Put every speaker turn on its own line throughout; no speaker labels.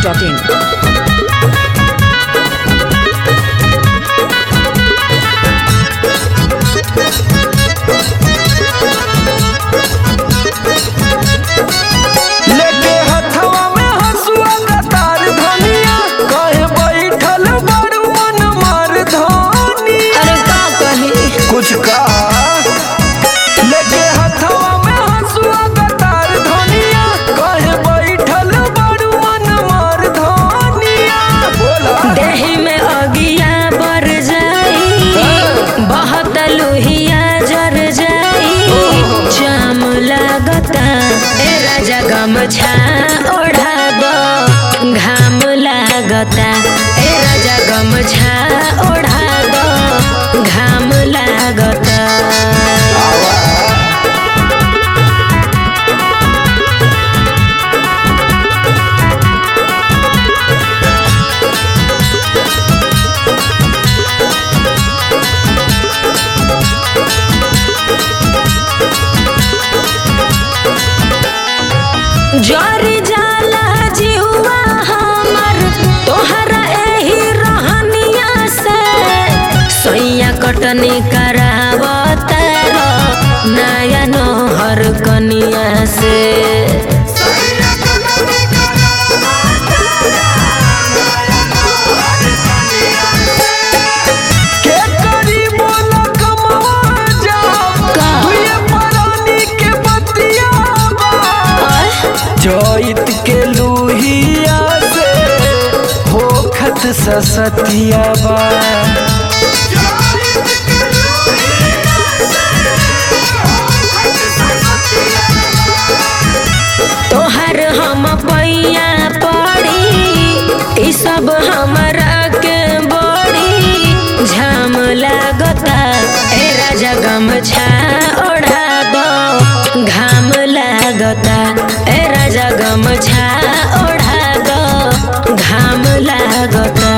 biharmasti.in
लेके हथवा में हसुआ कतार धनिया कहे बैठल बड़ू मन मार धनी
अरे का कही
कुछ कहा लेके हथवा में हसुआ कतार धनिया कहे बैठल बड़ू मन मार धनिया बोला
देही में अगिया बर जाई बहुत लोहिया जर जाई जाम लागता ए राजा गमछा ओढ़ाब घाम लागता ए राजा गमछा ओढ़ाब घाम लागता जरी जाला जिहुआ हमर तोहरा एही रहनिया से सैया कटनी करावत नया नोहर कनिया से
के करी बोला कमवा जा
का?
दुए परानी के बतिया बा
आय,
चैत के लुहिया से होखत ससतिया बा
तोहर हम पैया पड़ी ई सब हमरा के बड़ी झाम लागता ए राजा गमछा ओढ़ाब घाम लागता ए राजा गमछा ओढ़ाब घाम लागता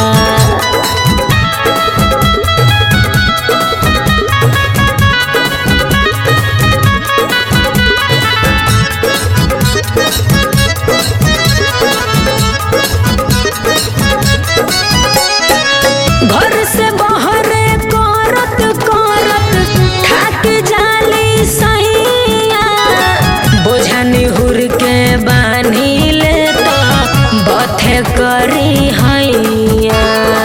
घर से बहरे करत करत ठाक जाली सैया बोझा निहुर के बानी ले तो बथे करी हैया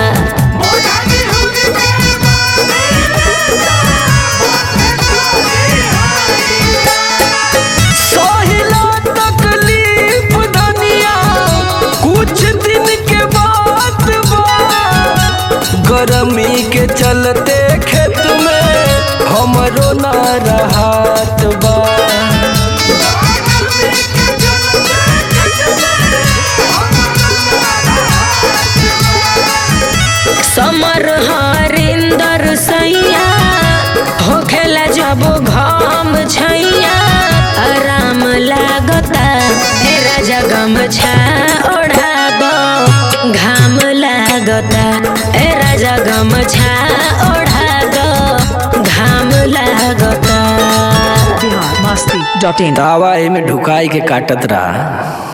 सहिला तकलीफ धनिया कुछ दिन के बाद बा गर्मी के चलते खेत में हमरो ना रहत बा
समर हरिंदर सैया होखेला जब घाम छैया आराम लागता हे राजा गमछा ओढ़ाब घाम लागता ए राजा गमछा ओढ़ाब घाम लागता
biharmasti.in
तावा एमे ढुकाई के काटत रहा